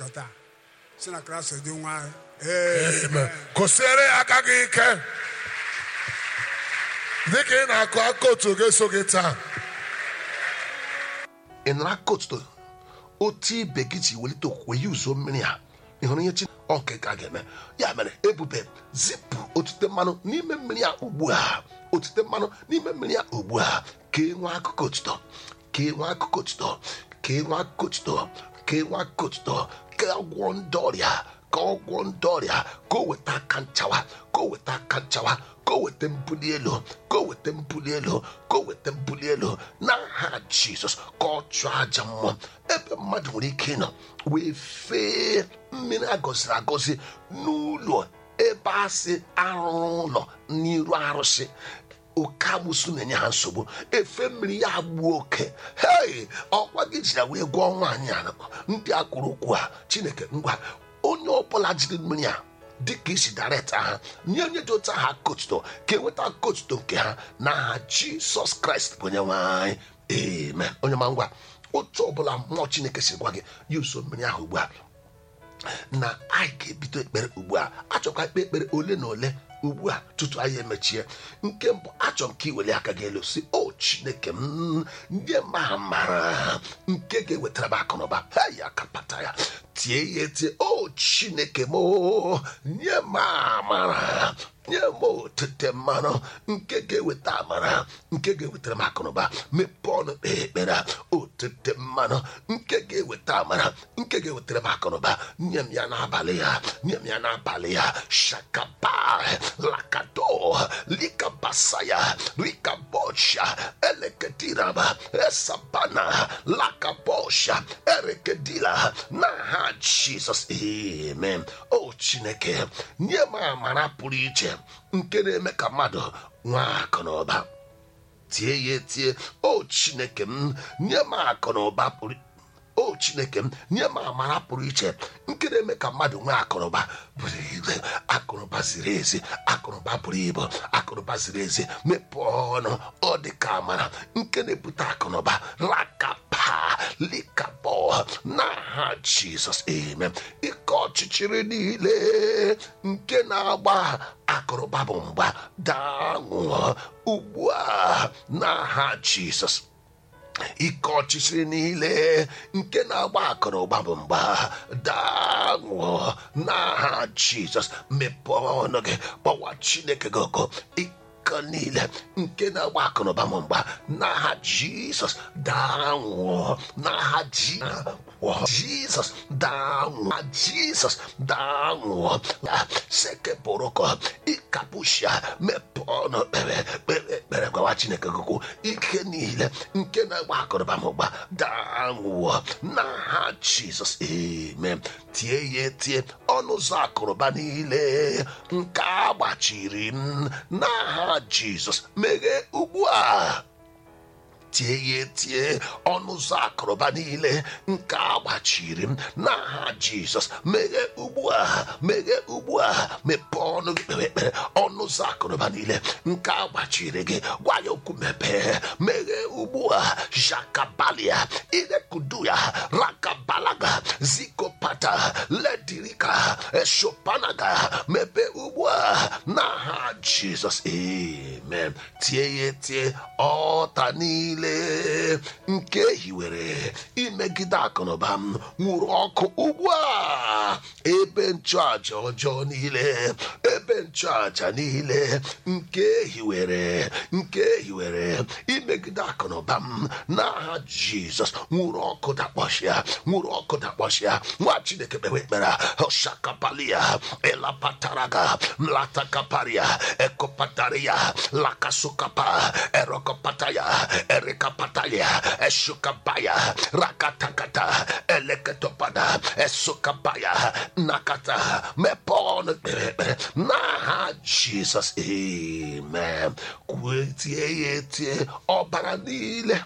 taa si na kraịst dị nwa anyị ee Amen. kụsiere ya aka gị ike dịka ị na-akụ aka otu ga-eso gị taa ị nara aka otuto otu ibe gị ji welite okwukwe ya uzo mmiri a ị hụrụ ihe chi ọ nke ka a ga-eme ya mere ebube zipụ otute mmanụ n'ime mmiri a ugbu a otute mmanụ n'ime mmiri a ugbu a ka e nwee akụkọ otuto ka e nwee akụkọ otuto ka e nwee akụkọ otuto ka e nwee akụkọ otuto ka ọ gwọọ ndị ọrịa ka ọ gwọọ ndị ọrịa ka o weta aka nchawa ka o weta aka nchawa ka o weta mbuli elu ka o weta mbuli elu ka o weta mbuli elu n'aha jizọs ka ọ chụọ aja mmụọ ebe mmadụ nwere ike ịnọ wee fee mmiri agọziri agọzi n'ụlọ ebe asị arụrụ ụlọ n'iru arụsị oke amụsụ na-enye ha nsogbu efe mmiri ya gbuo oke hei ọkwa gị ji ya wee gwọọ nwaanyị a ndị a kwuru okwu a chineke ngwa onye ọbụla jiri mmiri a dịka isi daret ha nye onye dị otu aha kotuto ka enweta kotuto nke ha n'aha jisọs kraịst bụ onye nwanyị amen onye ma ngwa otu ọbụla mmụọ chineke si gwa gị ya uso mmiri ahụ ugbu a na anyị ga-ebido ekpere ugbu a achọkwa ikpe ekpere ole na ole ugbu a tutu anyị emechie nke mbụ achọ m ka iweli aka gị elu si o chineke m ndị ma mara nke ga-ewetara m akụnụba ha ya kapata ya tie ya etie o chineke m o, nye m amara nye m otete mmanụ nke ga-eweta amara nke ga-ewetara m akụnụba mepee ọnụ kpee ekpere a, otete mmanụ nke ga-eweta amara nke ga-ewetara m akụnụba nye m ya n'abalị ya nye m ya n'abalị ya shakapa lakado likabasaya likabosha eleketiraba esabana lakabosha erekedila n'aha jizọs amen o chineke nye m amara pụrụ iche nke na-eme ka mmadụ nwee akụ na ụba tie ya etie o chineke m nye m akụ na ụba pụrụ o chineke m nye m amara pụrụ iche nke na-eme ka mmadụ nwee akụnụba bụrụ ibe akụnụba ziri ezi akụnụba bụrụ ibu akụnụba ziri ezi mepee ọnụ ọ dị ka amara nke na-ebute akụnụba lakapa likapọ n'aha jizọs amen ike ọchịchịrị niile nke na-agba akụnụba bụ mgba daa nwụọ ugbu a n'aha jizọs ike ọchịchịrị niile nke na-agba akụrụgba bụ mgba daa nwụọ n'aha jizọs mepee ọnụ gị gbawa chineke gị ọkụ ike niile nke na-agba akụrụgba bụ mgba n'aha jizọs daa nwụọ n'aha ji nwụọ jizọs daa nwụọ jizọs daa nwụọ sekepụrụkọ ịkapụshia mepee ọnụ kpere kpere ekpere gwawa chineke gị okwu ike niile nke na-agba akụrụba m ụgba daa nwụọ n'aha jizọs amen tie ya etie ọnụ ụzọ akụrụba niile nke a gbachiri m n'aha jizọs meghee ugbu a tie ya etie ọnụ ụzọ akụrụba niile nke a gbachiri m n'aha jizọs meghee ugbu a meghee ugbu a mepee ọnụ gị kpere ekpere ọnụ ụzọ akụrụba niile nke a gbachiri gị gwa ya okwu mepee meghee ugbu a jakabalia irekudu ya rakabalaga zikopata ledirika eshopanaga mepee ugbu a n'aha jizọs amen tie ya etie ọta niile nke hiwere imegide akụnụba m nwụrụ ọkụ ugbu a ebe nchụaja ọjọọ niile ebe nchụaja niile nke hiwere nke hiwere imegide akụnụba m n'aha jizọs nwụrụ ọkụ dakpọchịa nwụrụ ọkụ dakpọchịa nwa chineke kpewe ekpere shakapalia elapataraga mlatakaparia ekopataria lakasukapa erokopataya erikapatalia eshukabaya rakatakata eleketopada esukabaya nakata mepon kperekpere n'aha jizọs amen kwue tie ya etie ọbara niile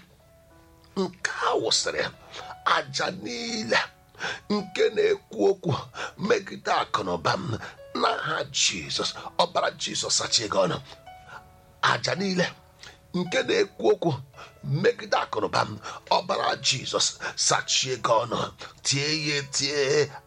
nke a wụsịrị aja niile nke na-ekwu okwu megide akụnụba m n'aha jizọs ọbara jizọs sachie gị ọnụ aja niile nke na-ekwu okwu megide akụnụba m ọbara jizọs sachie gị ọnụ tie ya etie